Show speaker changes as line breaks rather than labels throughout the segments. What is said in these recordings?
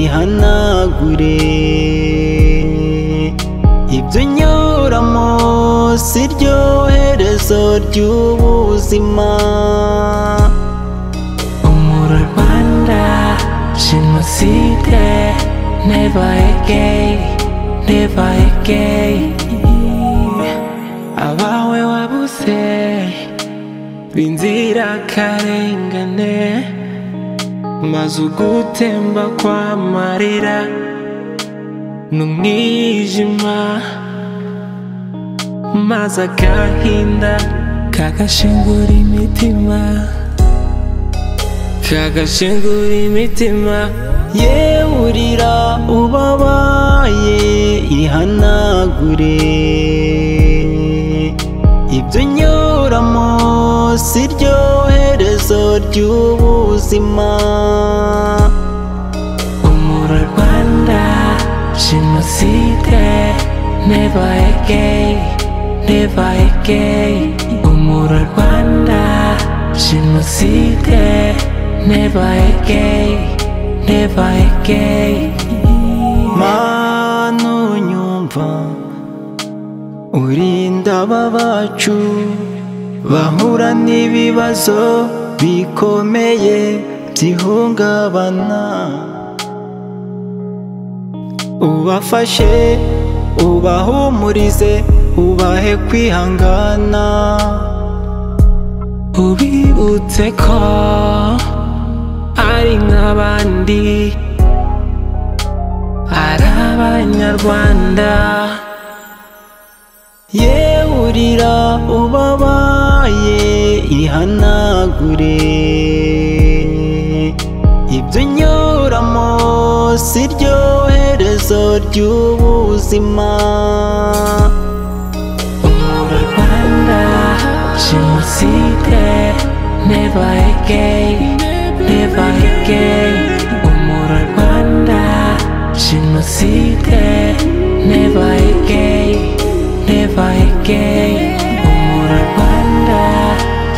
ubihanagure ibyo unyuramo si ryo herezo ry'ubuzima
umuro rwanda jenoside neva egeyi neva egeyi abawe wabuze b'inzirakarengane maze ugutemba kw'amarira ni umwijima maze agahinda kagashengura imitima kagashengura imitima
yewurira ubabaye ihanagure ibyo unyuramo si ryo herezo ry'ubuzima
umuro rwanda jenoside neva egeyi neva egeyi umuro rwanda jenoside neva egeyi neva egeyi
mana unyumva urinda aba bacu bahura n'ibibazo bikomeye by'ihungabana ubafashe ubahumurize ubahe kwihangana
ubibutse ko ari nk'abandi ari abanyarwanda
yewurira ubabaye ihanagure ibyo unyuramo si ryo herezo ry'ubuzima
umuro rwanda jenoside neva egeyi neva egeyi umuro rwanda jenoside neva egeyi neva egeyi umuro rwanda jenoside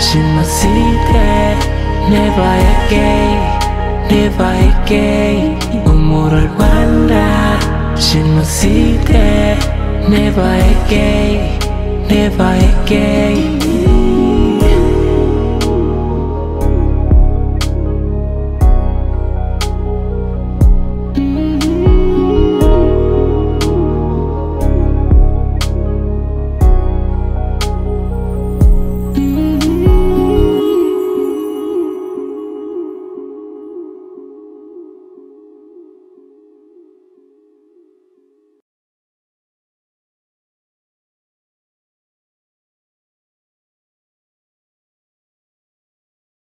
neva egeyi neva egeyi umuro rwanda jenoside neva egeyi neva egeyi